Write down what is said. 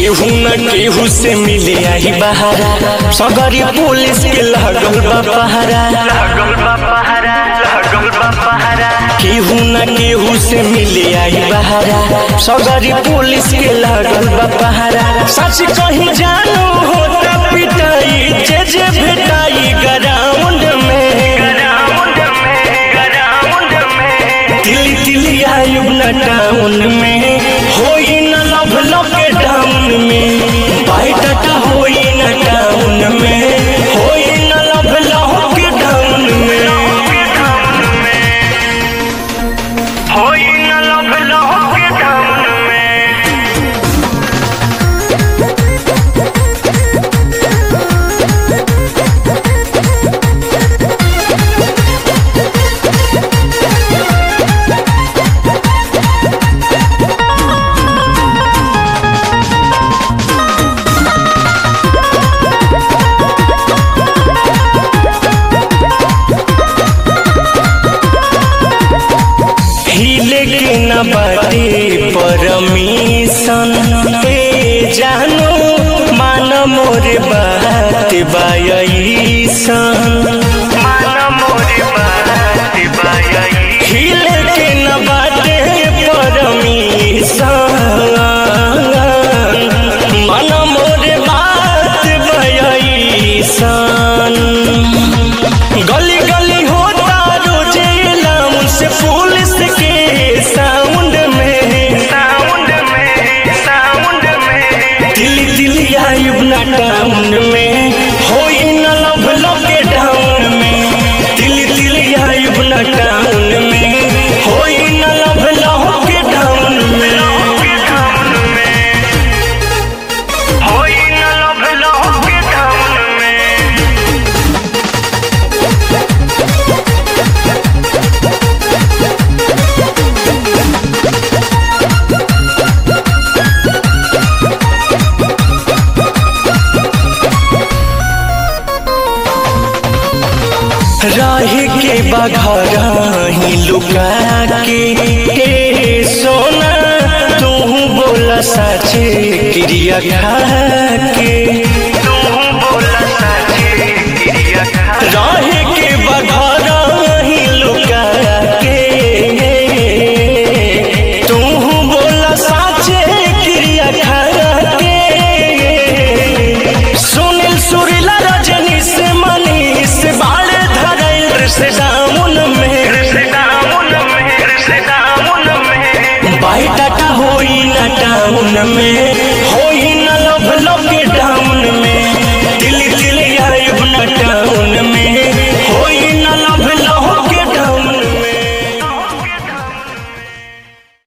केहू न केहू से मिले आई बहारा सगरी पुलिस के लगल बा पहारा केहू न केहू से मिले आई बहारा सगरी पुलिस के लगल बा पहारा सच कहीं जानू होता पिटाई जे जे भेटाई ग्राउंड में दिल्ली दिल्ली आयुब न टाउन में होई न लव लव के टाउन में बाइटाटा होई न टाउन में होई न लव लव के टाउन में होई न लव लव के टाउन में हिले के न बाटे परमिशन ए जानो मान मोर बात बायसन मान मोरे बात बाई हिले के न बाटे परमिशन मन मोरे बात भयसन गली गली होता रोजे लाउन से पुलिस के साउंड में साउंड में साउंड में दिल्ली दिल्ली आयुब ना टाउन में होई न लव लव के टाउन में दिल्ली दिल्ली आयुब ना टाउन में होई न लव लव के टाउन में के टाउन में होई न लव लव के टाउन में रहे के बघर ही लुका के हे सोना तू बोला सचे क्रिया खा के तू बोला सचे क्रिया खा रहे के बघर ही लुका के तू बोला सचे क्रिया खा के सुनील सुरीला रजनी से मनीष बाड़े धरल से दामुन में से दामुन में से दामुन में बाई टाटा होई ना टाउन में